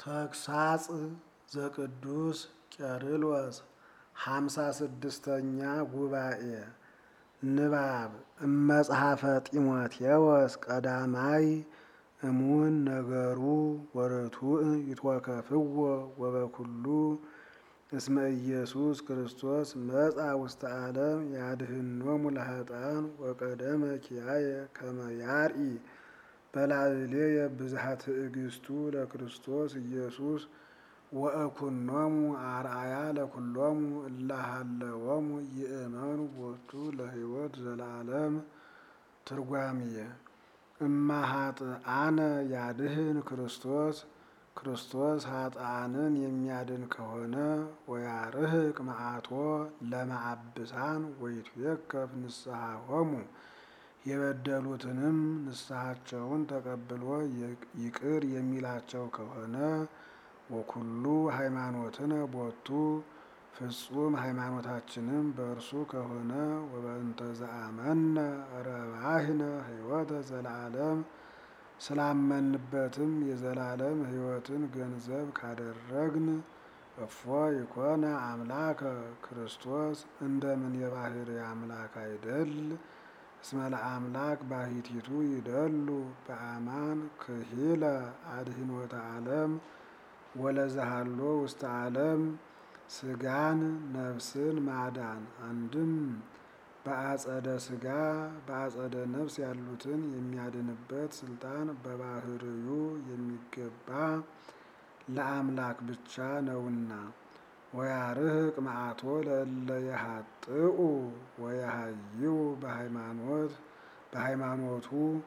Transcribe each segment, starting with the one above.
ተግሳጽ ዘቅዱስ ቄርሎስ ሃምሳ ስድስተኛ ጉባኤ ንባብ እመጽሐፈ ጢሞቴዎስ ቀዳማይ እሙን ነገሩ ወርቱዕ ይትወከፍዎ ወበኩሉ እስመ ኢየሱስ ክርስቶስ መጻ ውስተ ዓለም ያድኅኖሙ ለኃጥኣን ወቀደመ ኪያየ ከመ ያርኢ በላዕሌየ ብዝሃ ትዕግሥቱ ለክርስቶስ ኢየሱስ ወእኩኖሙ አርአያ ለኵሎሙ እለ ሀለዎሙ ይእመኑ ቦቱ ለሕይወት ዘለዓለም። ትርጓሜየ እማ ኃጥኣነ ያድኅን ክርስቶስ ክርስቶስ ኃጥኣንን የሚያድን ከሆነ ወያርህቅ መዓቶ ለመዓብሳን ወይትዌከፍ ንስሐሆሙ የበደሉትንም ንስሐቸውን ተቀብሎ ይቅር የሚላቸው ከሆነ ወኩሉ ሃይማኖትነ ቦቱ ፍጹም ሃይማኖታችንም በእርሱ ከሆነ ወበእንተ ዘአመነ ረባህነ ሕይወተ ዘለዓለም ስላመንበትም የዘላለም ሕይወትን ገንዘብ ካደረግን እፎ ይኮነ አምላከ ክርስቶስ እንደምን የባህርይ አምላክ አይደል? እስመ ለአምላክ ባሕቲቱ ይደሉ በአማን ክሂለ አድኅኖተ ዓለም ወለዘሃሎ ውስተ ዓለም ሥጋን ነፍስን ማዳን አንድም በአጸደ ሥጋ በአጸደ ነፍስ ያሉትን የሚያድንበት ስልጣን በባህርዩ የሚገባ ለአምላክ ብቻ ነውና። ወያርህቅ መዓቶ ለእለ የኃጥኡ ወየሃይው በሃይማኖት በሃይማኖቱ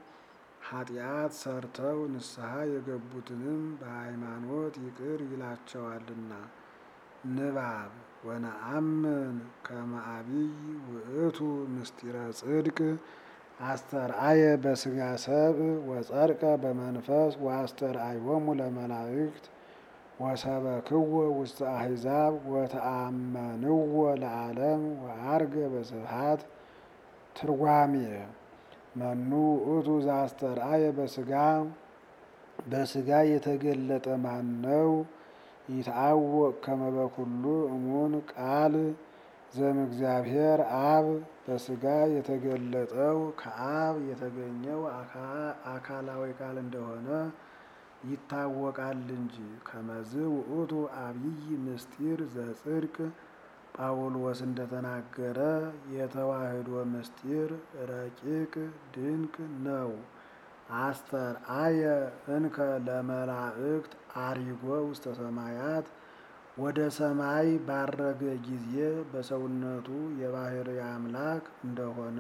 ኃጢአት ሰርተው ንስሐ የገቡትንም በሃይማኖት ይቅር ይላቸዋልና። ንባብ ወነአምን ከመ አቢይ ውእቱ ምስጢረ ጽድቅ አስተርአየ በሥጋ ሰብእ ወጸድቀ በመንፈስ ወአስተርአዮሙ ለመላእክት ወሰበክዎ ውስተ አሕዛብ ወተአመንዎ ለዓለም ወዐርገ በስብሐት። ትርጓሜ መኑ ውእቱ ዘአስተርአየ በሥጋ በሥጋ የተገለጠ ማን ነው? ይትዐወቅ ከመ በኩሉ እሙን ቃል ዘእምእግዚአብሔር አብ በሥጋ የተገለጠው ከአብ የተገኘው አካላዊ ቃል እንደሆነ ይታወቃል እንጂ። ከመዝ ውእቱ አቢይ ምስጢር ዘጽድቅ ጳውሎስ እንደተናገረ የተዋህዶ ምስጢር ረቂቅ ድንቅ ነው። አስተርአየ እንከ ለመላእክት አሪጎ ውስተ ሰማያት ወደ ሰማይ ባረገ ጊዜ በሰውነቱ የባሕርይ አምላክ እንደሆነ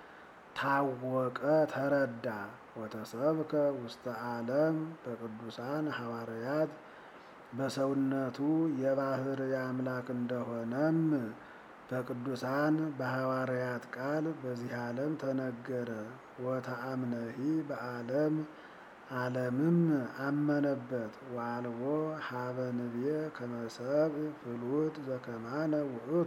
ታወቀ፣ ተረዳ። ወተሰብከ ውስተ ዓለም በቅዱሳን ሐዋርያት በሰውነቱ የባሕርይ አምላክ እንደሆነም በቅዱሳን በሐዋርያት ቃል በዚህ ዓለም ተነገረ። ወተአምነሂ በዓለም ዓለምም አመነበት። ወአልቦ ሀበ ንቤ ከመ ሰብእ ፍሉጥ ዘከማነ ውእቱ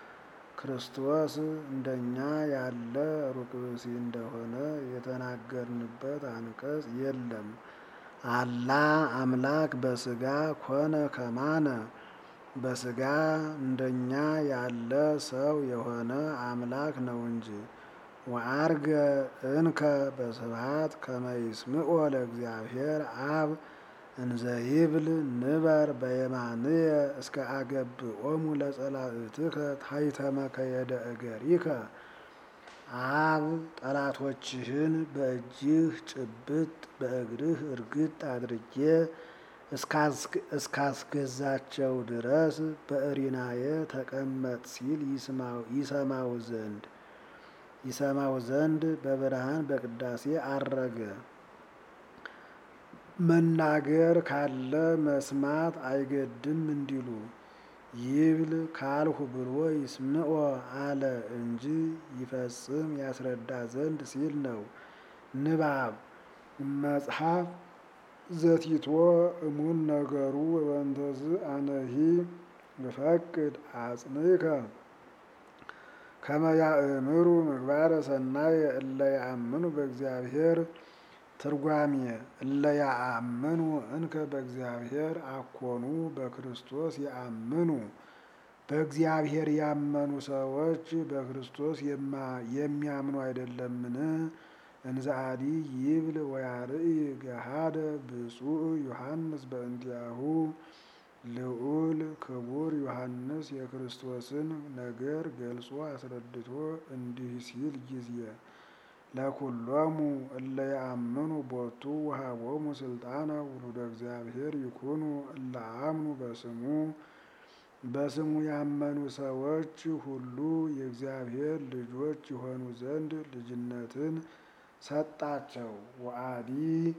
ክርስቶስ እንደኛ ያለ ሩቅ ብእሲ እንደሆነ የተናገርንበት አንቀጽ የለም። አላ አምላክ በሥጋ ኮነ ከማነ በሥጋ እንደኛ ያለ ሰው የሆነ አምላክ ነው እንጂ። ወዐርገ እንከ በስብሐት ከመ ይስምዖ ለእግዚአብሔር አብ እንዘ ይብል ንበር በየማንየ እስከ አገብኦሙ ለጸላእትከ ታሕተ መከየደ እገሪከ። አብ ጠላቶችህን በእጅህ ጭብጥ በእግርህ እርግጥ አድርጌ እስካስገዛቸው ድረስ በእሪናየ ተቀመጥ ሲል ይሰማው ዘንድ ይሰማው ዘንድ በብርሃን በቅዳሴ አረገ። መናገር ካለ መስማት አይገድም እንዲሉ ይብል ካልሁ ብሎ ይስምዖ አለ እንጂ ይፈጽም ያስረዳ ዘንድ ሲል ነው። ንባብ መጽሐፍ ዘቲቶ እሙን ነገሩ ወበእንተዝ አነሂ እፈቅድ አጽንዕከ ከመ ያእምሩ ምግባረ ሰናየ እለ ያአምኑ በእግዚአብሔር ትርጓሜ እለ ያአምኑ እንከ በእግዚአብሔር አኮኑ በክርስቶስ ያአምኑ በእግዚአብሔር ያመኑ ሰዎች በክርስቶስ የሚያምኑ አይደለምን? እንዘአዲ ይብል ወያርኢ ገሃደ ብፁዕ ዮሐንስ በእንቲአሁ ልዑል ክቡር ዮሐንስ የክርስቶስን ነገር ገልጾ አስረድቶ እንዲህ ሲል ጊዜ ለኩሎሙ እለ ያአምኑ ቦቱ ወሀቦሙ ስልጣነ ውሉደ እግዚአብሔር ይኩኑ እለ አምኑ በስሙ በስሙ ያመኑ ሰዎች ሁሉ የእግዚአብሔር ልጆች የሆኑ ዘንድ ልጅነትን ሰጣቸው። ወአዲ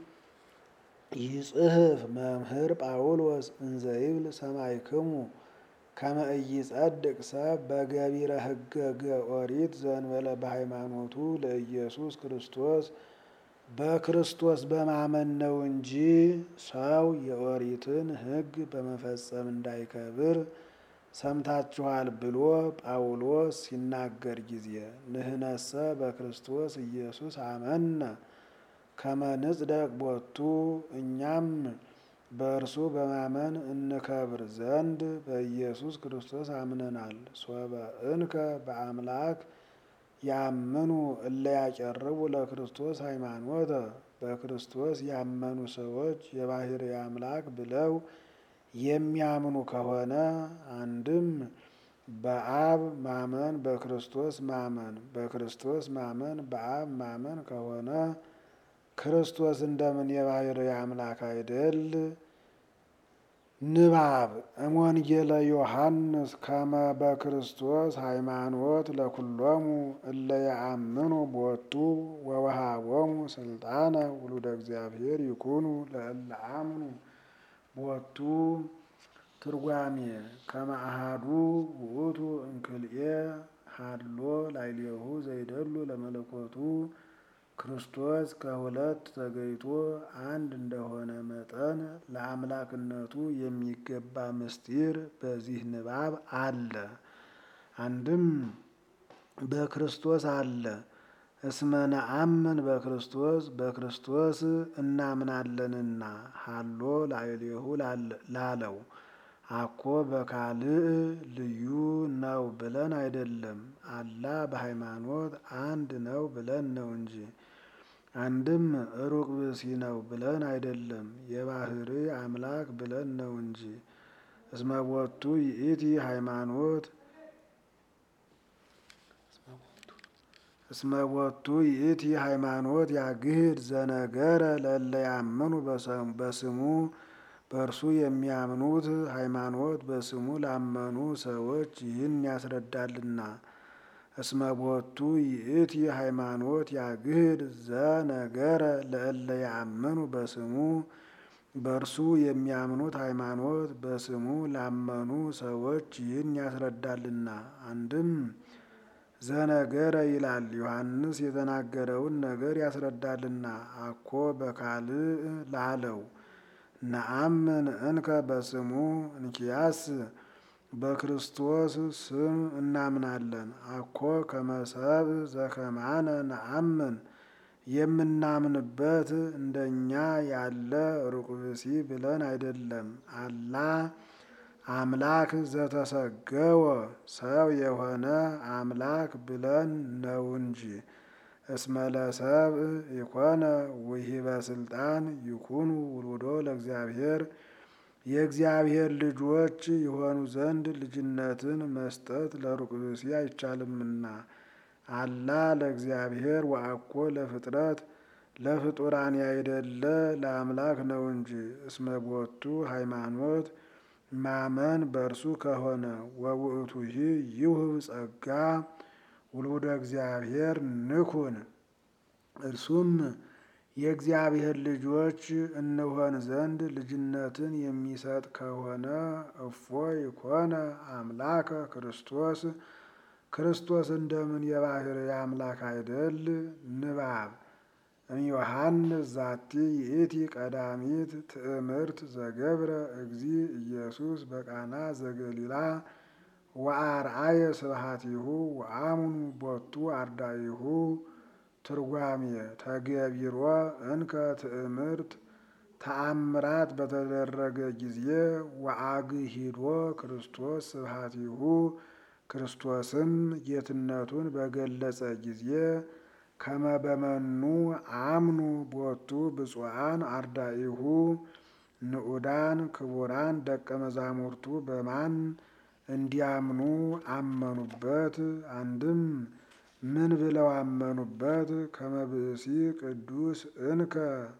ይጽሕፍ መምህር ጳውሎስ እንዘይብል ሰማዕክሙ ከመ ኢይጸድቅ ሰብ በገቢረ ሕገገ ኦሪት ዘእንበለ በሃይማኖቱ ለኢየሱስ ክርስቶስ በክርስቶስ በማመን ነው እንጂ ሰው የኦሪትን ሕግ በመፈጸም እንዳይከብር ሰምታችኋል ብሎ ጳውሎስ ሲናገር ጊዜ ንህነሰ በክርስቶስ ኢየሱስ አመነ ከመ ንጽደቅ ቦቱ እኛም በእርሱ በማመን እንከብር ዘንድ በኢየሱስ ክርስቶስ አምነናል። ሶበ እንከ በአምላክ ያምኑ እለ ያቀርቡ ለክርስቶስ ሃይማኖተ በክርስቶስ ያመኑ ሰዎች የባሕርይ አምላክ ብለው የሚያምኑ ከሆነ አንድም በአብ ማመን በክርስቶስ ማመን በክርስቶስ ማመን በአብ ማመን ከሆነ ክርስቶስ እንደምን የባሕርይ አምላክ አይደል? ንባብ እምወንጌለ ዮሐንስ ከመ በክርስቶስ ሃይማኖት ለኩሎሙ እለ ያአምኑ ቦቱ ወወሃቦሙ ስልጣነ ውሉደ እግዚአብሔር ይኩኑ ለእለ አምኑ ቦቱ ትርጓሜ ከመ አሐዱ ውእቱ እምክልኤ ሀሎ ላዕሌሁ ዘይደሉ ለመለኮቱ ክርስቶስ ከሁለት ተገይቶ አንድ እንደሆነ መጠን ለአምላክነቱ የሚገባ ምስጢር በዚህ ንባብ አለ። አንድም በክርስቶስ አለ። እስመ ነአምን በክርስቶስ በክርስቶስ እናምናለንና ሀሎ ላዕሌሁ ላለው አኮ በካልእ ልዩ ነው ብለን አይደለም፣ አላ በሃይማኖት አንድ ነው ብለን ነው እንጂ። አንድም ሩቅ ብእሲ ነው ብለን አይደለም፣ የባሕርይ አምላክ ብለን ነው እንጂ። እስመ ቦቱ ይእቲ ሃይማኖት እስመ ቦቱ ይእቲ ሃይማኖት ያግህድ ዘነገረ ለእለ ያምኑ በስሙ በእርሱ የሚያምኑት ሃይማኖት በስሙ ላመኑ ሰዎች ይህን ያስረዳልና። እስመ ቦቱ ይእቲ ሃይማኖት ያግህድ ዘነገረ ለእለ ያምኑ በስሙ በእርሱ የሚያምኑት ሃይማኖት በስሙ ላመኑ ሰዎች ይህን ያስረዳልና። አንድም ዘነገረ ይላል ዮሐንስ የተናገረውን ነገር ያስረዳልና። አኮ በካልእ ላለው ነአምን እንከ በስሙ እንኪያስ በክርስቶስ ስም እናምናለን። አኮ ከመሰብ ዘከማነ ነአምን የምናምንበት እንደኛ ያለ ሩቅ ብእሲ ብለን አይደለም፣ አላ አምላክ ዘተሰገወ ሰው የሆነ አምላክ ብለን ነው እንጂ። እስመ ለሰብእ ኢኮነ ውሂበ ስልጣን ይኩኑ ውሉዶ ለእግዚአብሔር የእግዚአብሔር ልጆች የሆኑ ዘንድ ልጅነትን መስጠት ለሩቅ ብእሲ አይቻልምና። አላ ለእግዚአብሔር ወአኮ ለፍጥረት ለፍጡራን ያይደለ ለአምላክ ነው እንጂ። እስመ ቦቱ ሃይማኖት ማመን በእርሱ ከሆነ ወውእቱሂ ይሁብ ጸጋ ውሉደ እግዚአብሔር ንኩን እርሱም የእግዚአብሔር ልጆች እንሆን ዘንድ ልጅነትን የሚሰጥ ከሆነ እፎ ይኮነ አምላከ ክርስቶስ ክርስቶስ እንደምን የባሕርይ አምላክ አይደል? ንባብ እምዮሐንስ ዛቲ ይእቲ ቀዳሚት ትእምርት ዘገብረ እግዚ ኢየሱስ በቃና ዘገሊላ ወአርአየ ስብሐቲሁ ወአምኑ ቦቱ አርዳኢሁ ትርጓሜ ተገቢሮ እንከ ትእምርት ተአምራት በተደረገ ጊዜ ወአግሂዶ ክርስቶስ ስብሐቲሁ ክርስቶስም ጌትነቱን በገለጸ ጊዜ ከመበመኑ አምኑ ቦቱ ብፁዓን አርዳኢሁ ንዑዳን ክቡራን ደቀ መዛሙርቱ በማን እንዲያምኑ አመኑበት? አንድም ምን ብለው አመኑበት? ከመብእሲ ቅዱስ እንከ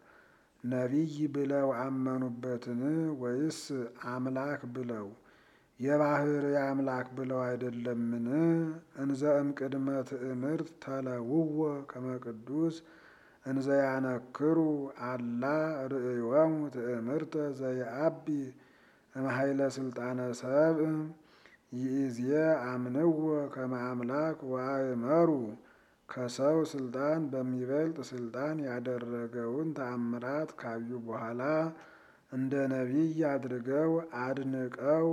ነቢይ ብለው አመኑበትን? ወይስ አምላክ ብለው የባህርይ አምላክ ብለው አይደለምን? እንዘ እምቅድመ ትእምርት ተለውወ ከመ ቅዱስ እንዘ ያነክሩ አላ ርእዮሙ ትእምርተ ዘየአቢ እምኃይለ ስልጣነ ሰብእ ይእዜ አምንዎ ከመ አምላክ ወአእመሩ ከሰው ስልጣን በሚበልጥ ስልጣን ያደረገውን ተአምራት ካዩ በኋላ እንደ ነቢይ አድርገው አድንቀው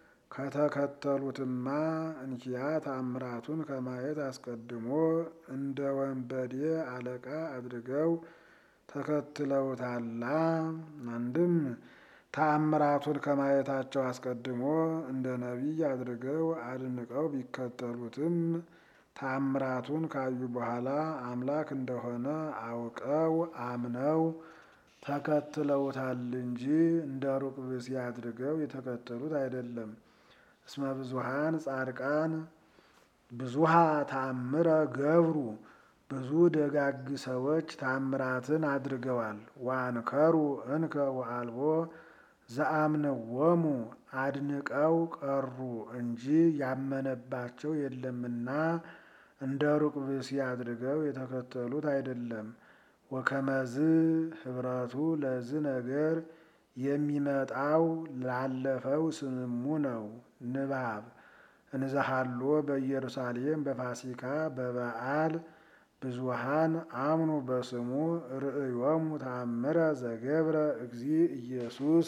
ከተከተሉትማ እንኪያ ተአምራቱን ከማየት አስቀድሞ እንደ ወንበዴ አለቃ አድርገው ተከትለውታላ። አንድም ተአምራቱን ከማየታቸው አስቀድሞ እንደ ነቢይ አድርገው አድንቀው ቢከተሉትም ተአምራቱን ካዩ በኋላ አምላክ እንደሆነ አውቀው አምነው ተከትለውታል እንጂ እንደ ሩቅ ብእሲ አድርገው የተከተሉት አይደለም። እስመ ብዙኃን ጻድቃን ብዙሃ ተአምረ ገብሩ ብዙ ደጋግ ሰዎች ተአምራትን አድርገዋል። ዋንከሩ እንከ ወአልቦ ዘአምነዎሙ አድንቀው ቀሩ እንጂ ያመነባቸው የለምና እንደ ሩቅ ብእሲ አድርገው የተከተሉት አይደለም። ወከመዝ ህብረቱ ለዝ ነገር የሚመጣው ላለፈው ስምሙ ነው። ንባብ እንዘሃሎ በኢየሩሳሌም በፋሲካ በበዓል ብዙሃን አምኑ በስሙ ርእዮሙ ተአምረ ዘገብረ እግዚእ ኢየሱስ።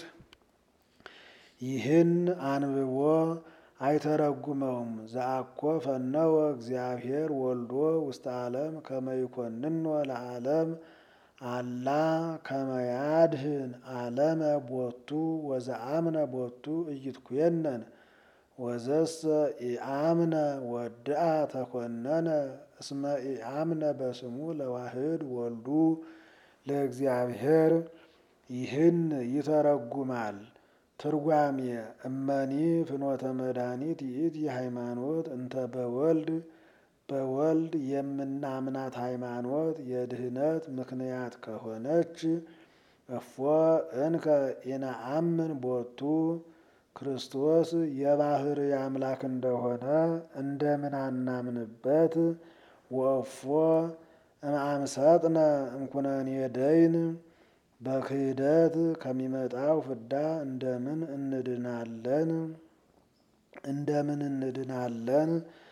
ይህን አንብቦ አይተረጉመውም። ዘአኮ ፈነወ እግዚአብሔር ወልዶ ውስተ ዓለም ከመ ይኮንኖ ለዓለም አላ ከመ ያድኅን ዓለመ ቦቱ ወዘአምነ ቦቱ ኢይትኩየነን ወዘሰ ኢአምነ ወድአ ተኮነነ እስመ ኢአምነ በስሙ ለዋህድ ወልዱ ለእግዚአብሔር። ይህን ይተረጉማል። ትርጓሜ እመኒ ፍኖተ መድኃኒት ይእቲ ሃይማኖት እንተ በወልድ በወልድ የምናምናት ሃይማኖት የድህነት ምክንያት ከሆነች እፎ እንከ ኢነአምን ቦቱ ክርስቶስ የባህርይ አምላክ እንደሆነ እንደምን አናምንበት? ወእፎ እምአምሰጥነ እምኩነኔ ደይን በክህደት ከሚመጣው ፍዳ እንደምን እንድናለን? እንደምን እንድናለን?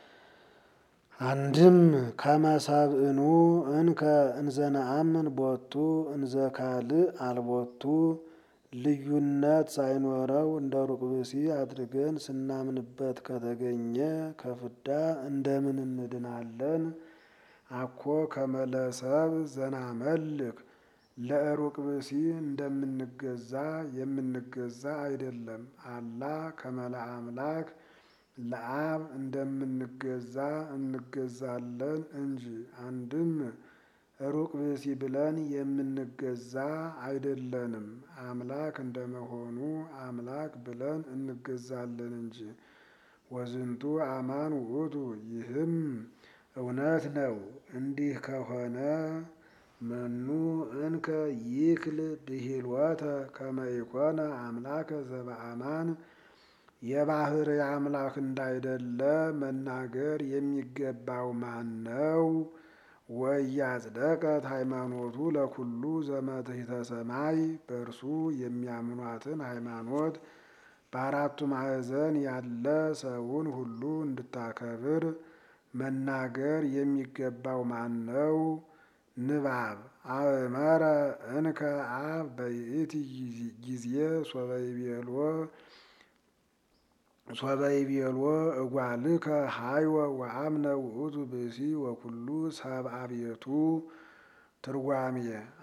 አንድም ከመሰብእኑ እንከ እንዘነአምን ቦቱ እንዘ ካልእ አልቦቱ ልዩነት ሳይኖረው እንደ ሩቅ ብእሲ አድርገን ስናምንበት ከተገኘ ከፍዳ እንደምን እንድናለን? አኮ ከመለሰብ ዘናመልክ ለሩቅ ብእሲ እንደምንገዛ የምንገዛ አይደለም። አላ ከመላ አምላክ ለአብ እንደምንገዛ እንገዛለን እንጂ። አንድም ሩቅ ብእሲ ብለን የምንገዛ አይደለንም። አምላክ እንደመሆኑ አምላክ ብለን እንገዛለን እንጂ። ወዝንቱ አማን ውእቱ ይህም እውነት ነው። እንዲህ ከሆነ መኑ እንከ ይክል ብሂልወተ ከመ ኢኮነ አምላከ ዘበአማን የባህርይ አምላክ እንዳይደለ መናገር የሚገባው ማን ነው? ወያጽደቀት ሃይማኖቱ ለኩሉ ዘመትሕተ ሰማይ በእርሱ የሚያምኗትን ሃይማኖት በአራቱ ማዕዘን ያለ ሰውን ሁሉ እንድታከብር መናገር የሚገባው ማን ነው? ንባብ አእመረ እንከ አብ በይእቲ ጊዜ ሶበ ይቤሎ ሶበ ይቤሎ እጓልከ ሀይወ ወአምነ ውእቱ ብእሲ ወኩሉ ሰብአ ቤቱ ትርጓሜ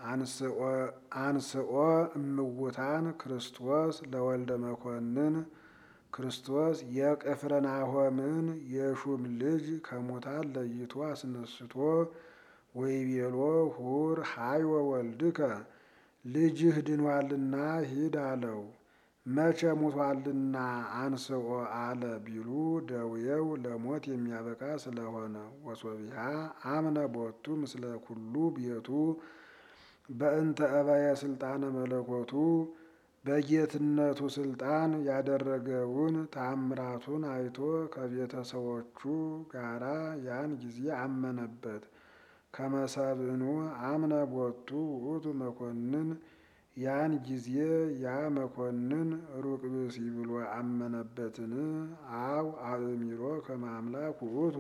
አንስኦ እምውታን ክርስቶስ ለወልደ መኮንን ክርስቶስ የቅፍርናሆምን የሹም ልጅ ከሙታን ለይቶ አስነስቶ ወይቤሎ ሁር ሀይወ ወልድከ ልጅህ ድኗልና ሂድ አለው። መቼ ሙቷልና አንስኦ አለ ቢሉ ደውየው ለሞት የሚያበቃ ስለሆነ። ወሶቢሃ አምነ ቦቱ ምስለ ኩሉ ቤቱ በእንተ እበየ ስልጣነ መለኮቱ በጌትነቱ ስልጣን ያደረገውን ታምራቱን አይቶ ከቤተሰቦቹ ጋራ ያን ጊዜ አመነበት። ከመሰብእኑ አምነ ቦቱ ውእቱ መኮንን ያን ጊዜ ያ መኮንን ሩቅ ብእሲ ብሎ አመነበትን? አው አእሚሮ ከመ አምላክ ውእቱ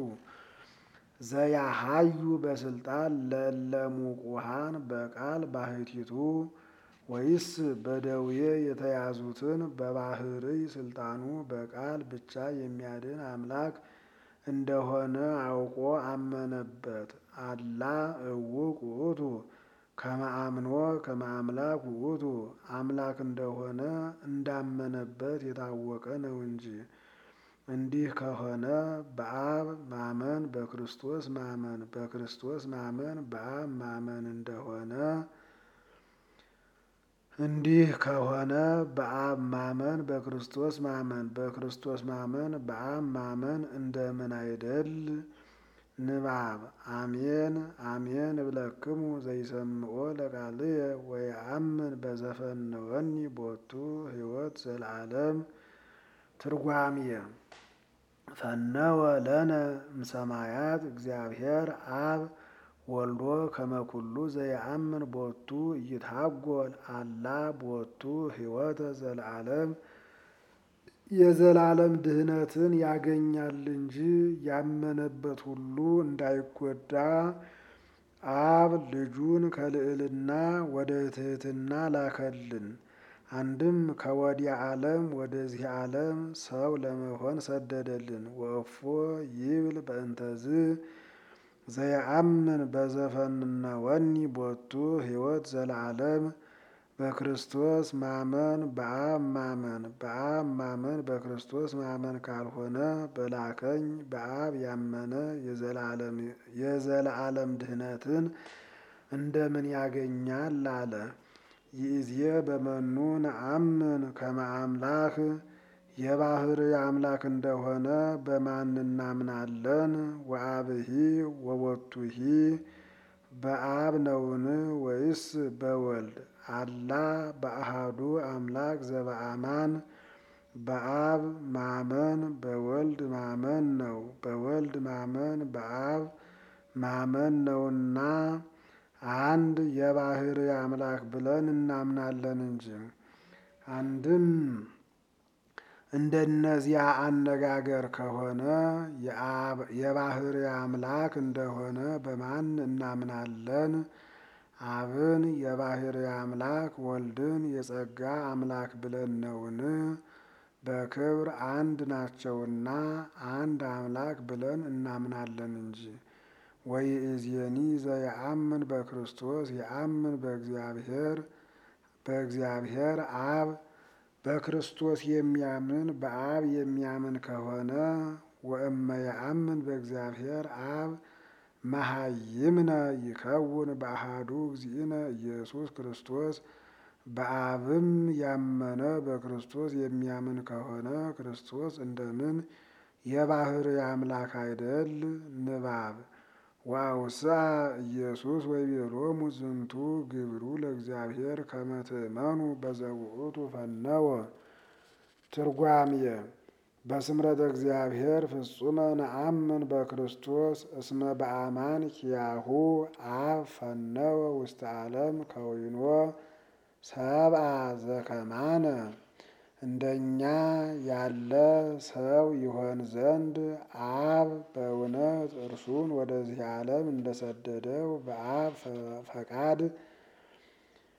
ዘያሃዩ በስልጣን ለእለ ሙቁሃን በቃል ባህቲቱ ወይስ በደዌ የተያዙትን በባህርይ ስልጣኑ በቃል ብቻ የሚያድን አምላክ እንደሆነ አውቆ አመነበት። አላ እውቅ ውእቱ ከመ አምኖ ከመ አምላክ ውእቱ አምላክ እንደሆነ እንዳመነበት የታወቀ ነው እንጂ። እንዲህ ከሆነ በአብ ማመን በክርስቶስ ማመን በክርስቶስ ማመን በአብ ማመን እንደሆነ እንዲህ ከሆነ በአብ ማመን በክርስቶስ ማመን በክርስቶስ ማመን በአብ ማመን እንደምን አይደል? ንባብ አሜን አሜን እብለክሙ ዘይሰምዖ ለቃልየ ወየአምን በዘፈነወኒ ቦቱ ሕይወት ዘለዓለም። ትርጓሜየ ፈነወ ለነ እምሰማያት እግዚአብሔር አብ ወልዶ ከመኩሉ ዘየአምን ቦቱ ይትሃጎል አላ ቦቱ ሕይወተ ዘለዓለም የዘላለም ድህነትን ያገኛል እንጂ ያመነበት ሁሉ እንዳይጎዳ አብ ልጁን ከልዕልና ወደ ትሕትና ላከልን። አንድም ከወዲያ ዓለም ወደዚህ ዓለም ሰው ለመሆን ሰደደልን። ወእፎ ይብል በእንተዝ ዘየአምን በዘፈነወኒ ቦቱ ሕይወት ዘለዓለም በክርስቶስ ማመን በአብ ማመን በአብ ማመን በክርስቶስ ማመን ካልሆነ በላከኝ በአብ ያመነ የዘላለም ድህነትን እንደምን ያገኛል አለ። ይእዜ በመኑ ነአምን ከመ አምላክ የባህርይ አምላክ እንደሆነ በማን እናምናለን? ወአብሂ ወቦቱሂ በአብ ነውን ወይስ በወልድ? አላ በአሃዱ አምላክ ዘበአማን በአብ ማመን በወልድ ማመን ነው። በወልድ ማመን በአብ ማመን ነውና አንድ የባህርይ አምላክ ብለን እናምናለን እንጂ። አንድም እንደነዚያ አነጋገር ከሆነ የባህርይ አምላክ እንደሆነ በማን እናምናለን? አብን የባህርይ አምላክ ወልድን የጸጋ አምላክ ብለን ነውን? በክብር አንድ ናቸውና አንድ አምላክ ብለን እናምናለን እንጂ። ወይእዜኒ ዘየአምን በክርስቶስ የአምን በእግዚአብሔር በእግዚአብሔር አብ በክርስቶስ የሚያምን በአብ የሚያምን ከሆነ ወእመ የአምን በእግዚአብሔር አብ መሃይምነ ይከውን በአሃዱ እግዚእነ ኢየሱስ ክርስቶስ በአብም ያመነ በክርስቶስ የሚያምን ከሆነ ክርስቶስ እንደምን የባህርይ አምላክ አይደል? ንባብ ወአውስአ ኢየሱስ ወይቤሎሙ ዝንቱ ግብሩ ለእግዚአብሔር ከመ ትእመኑ በዘውእቱ ፈነወ። ትርጓሜየ በስምረተ እግዚአብሔር ፍጹመ ነአምን በክርስቶስ እስመ በአማን ኪያሁ አብ ፈነወ ውስተ ዓለም ከዊኖ ሰብአ ዘከማነ እንደኛ ያለ ሰው ይሆን ዘንድ አብ በእውነት እርሱን ወደዚህ ዓለም እንደሰደደው በአብ ፈቃድ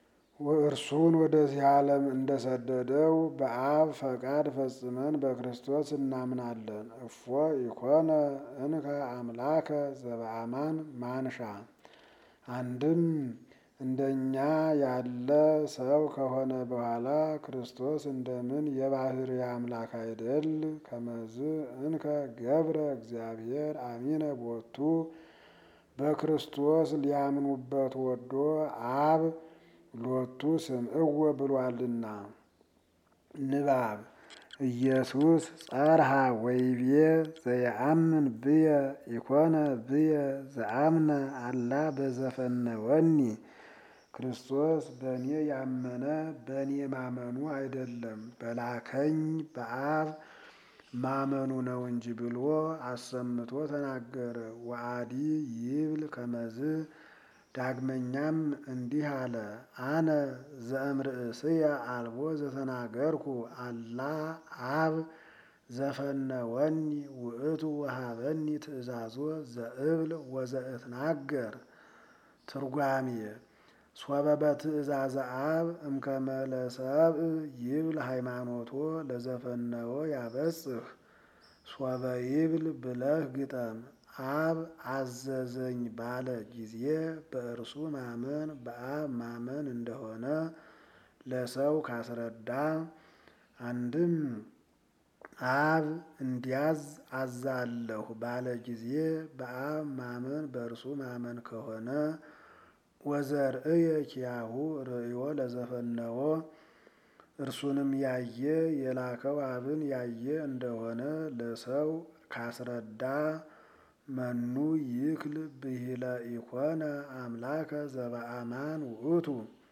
እርሱን ወደዚህ ዓለም እንደሰደደው በአብ ፈቃድ ፈጽመን በክርስቶስ እናምናለን። እፎ ኢኮነ እንከ አምላከ ዘበአማን ማንሻ አንድም እንደኛ ያለ ሰው ከሆነ በኋላ ክርስቶስ እንደምን የባህርይ አምላክ አይደል? ከመዝ እንከ ገብረ እግዚአብሔር አሚነ ቦቱ በክርስቶስ ሊያምኑበት ወዶ አብ ሎቱ ስምዕወ ብሏልና። ንባብ ኢየሱስ ጸርሃ ወይቤ ዘየአምን ብየ ኢኮነ ብየ ዘአምነ አላ በዘፈነወኒ ክርስቶስ በእኔ ያመነ በእኔ ማመኑ አይደለም በላከኝ በአብ ማመኑ ነው እንጂ ብሎ አሰምቶ ተናገረ። ወአዲ ይብል ከመዝ ዳግመኛም እንዲህ አለ። አነ ዘእምርእስየ አልቦ ዘተናገርኩ አላ አብ ዘፈነወኒ ውእቱ ወሃበኒ ትእዛዞ ዘእብል ወዘእትናገር። ትርጓሜ ሶበ በትእዛዘ አብ እምከመ ለሰብእ ይብል ሃይማኖቶ ለዘፈነወ ያበጽሕ ሶበ ይብል ብለህ ግጠም። አብ አዘዘኝ ባለ ጊዜ በእርሱ ማመን በአብ ማመን እንደሆነ ለሰው ካስረዳ አንድም አብ እንዲያዝ አዛለሁ ባለ ጊዜ በአብ ማመን በእርሱ ማመን ከሆነ ወዘርእየ ኪያሁ ርእዮ ለዘፈነወ እርሱንም ያየ የላከው አብን ያየ እንደሆነ ለሰው ካስረዳ መኑ ይክል ብሂለ ኢኮነ አምላከ ዘበአማን ውእቱ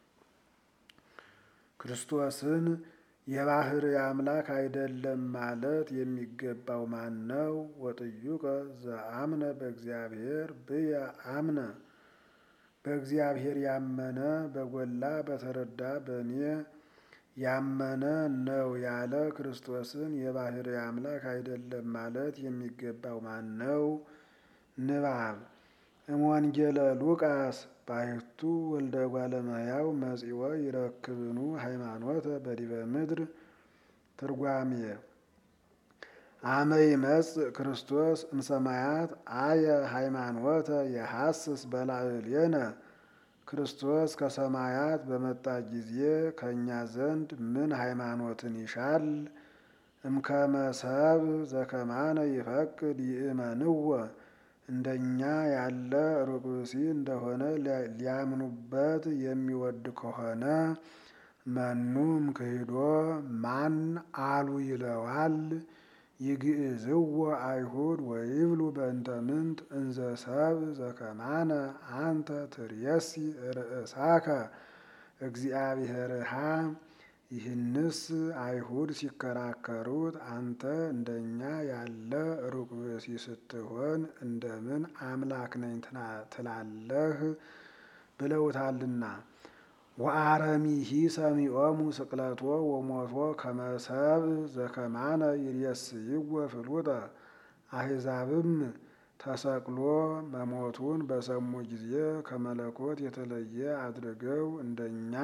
ክርስቶስን የባህርይ አምላክ አይደለም ማለት የሚገባው ማን ነው? ወጥዩቀ ዘአምነ በእግዚአብሔር ብየ አምነ በእግዚአብሔር ያመነ በጎላ በተረዳ በእኔ ያመነ ነው ያለ ክርስቶስን የባህርይ አምላክ አይደለም ማለት የሚገባው ማን ነው? ንባብ እምወንጌለ ሉቃስ ባሕቱ ወልደ እጓለ እመሕያው መጺኦ ይረክብኑ ሃይማኖተ በዲበ ምድር። ትርጓሜ አመ ይመጽእ ክርስቶስ እምሰማያት አየ ሃይማኖተ የሐስስ በላዕሌነ ክርስቶስ ከሰማያት በመጣ ጊዜ ከእኛ ዘንድ ምን ሃይማኖትን ይሻል? እምከመ ሰብእ ዘከማነ ይፈቅድ ይእመንዎ እንደኛ ያለ ሩቅ ብእሲ እንደሆነ ሊያምኑበት የሚወድ ከሆነ መኑ እምክህዶ ማን አሉ ይለዋል። ይግዕዝዎ አይሁድ ወይብሉ በእንተ ምንት እንዘ ሰብእ ዘከማነ አንተ ትርእሲ ርእሳከ እግዚአብሔርሃ። ይህንስ አይሁድ ሲከራከሩት አንተ እንደኛ ያለ ሩቅ ብእሲ ስትሆን እንደምን አምላክ ነኝ ትላለህ? ብለውታልና። ወአረሚሂ ሰሚዖሙ ስቅለቶ ወሞቶ ከመ ሰብእ ዘከማነ ይሬስይዎ ፍሉጠ። አሕዛብም ተሰቅሎ መሞቱን በሰሙ ጊዜ ከመለኮት የተለየ አድርገው እንደኛ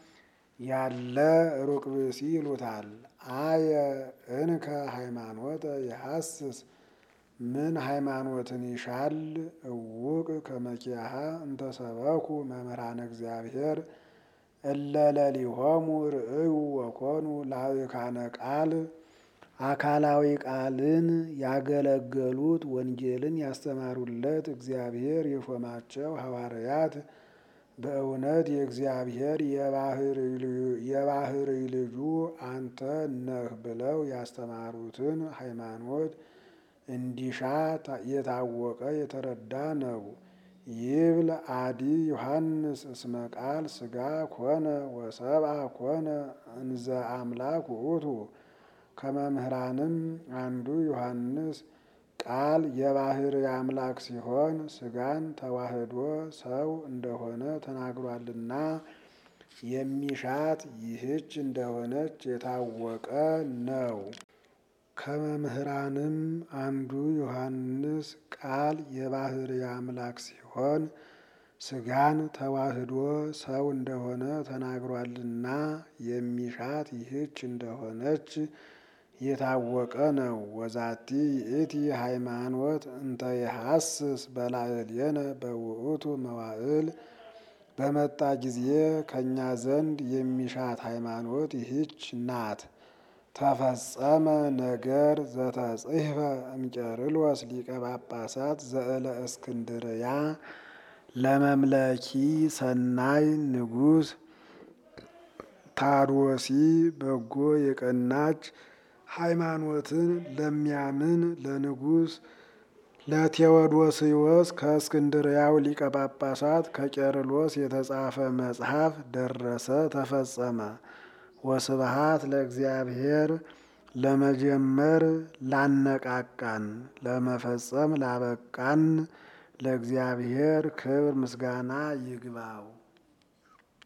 ያለ ሩቅ ብእሲ ይሉታል። አየ እንከ ሃይማኖተ የሐስስ ምን ሃይማኖትን ይሻል? እውቅ ከመኪያሃ እንተሰበኩ መምህራነ እግዚአብሔር እለ ለሊሆሙ ርእዩ ወኮኑ ላዕካነ ቃል። አካላዊ ቃልን ያገለገሉት ወንጌልን ያስተማሩለት እግዚአብሔር የሾማቸው ሐዋርያት በእውነት የእግዚአብሔር የባህርይ ልጁ አንተ ነህ ብለው ያስተማሩትን ሃይማኖት እንዲሻ የታወቀ የተረዳ ነው። ይብል አዲ ዮሐንስ እስመ ቃል ሥጋ ኮነ ወሰብአ ኮነ እንዘ አምላክ ውእቱ። ከመምህራንም አንዱ ዮሐንስ ቃል የባህርይ አምላክ ሲሆን ሥጋን ተዋህዶ ሰው እንደሆነ ተናግሯልና የሚሻት ይህች እንደሆነች የታወቀ ነው። ከመምህራንም አንዱ ዮሐንስ ቃል የባህርይ አምላክ ሲሆን ሥጋን ተዋህዶ ሰው እንደሆነ ተናግሯልና የሚሻት ይህች እንደሆነች የታወቀ ነው። ወዛቲ ይእቲ ሃይማኖት እንተ የሐስስ በላዕሌነ በውእቱ መዋዕል በመጣ ጊዜ ከእኛ ዘንድ የሚሻት ሃይማኖት ይህች ናት። ተፈጸመ ነገር ዘተጽሕፈ እምቄርሎስ ሊቀ ጳጳሳት ዘእለ እስክንድርያ ለመምለኪ ሰናይ ንጉሥ ታዶሲ በጎ የቀናች ሃይማኖትን ለሚያምን ለንጉሥ ለቴዎዶስዮስ ከእስክንድርያው ሊቀ ጳጳሳት ከቄርሎስ የተጻፈ መጽሐፍ ደረሰ፣ ተፈጸመ። ወስብሃት ለእግዚአብሔር ለመጀመር ላነቃቃን ለመፈጸም ላበቃን ለእግዚአብሔር ክብር ምስጋና ይግባው።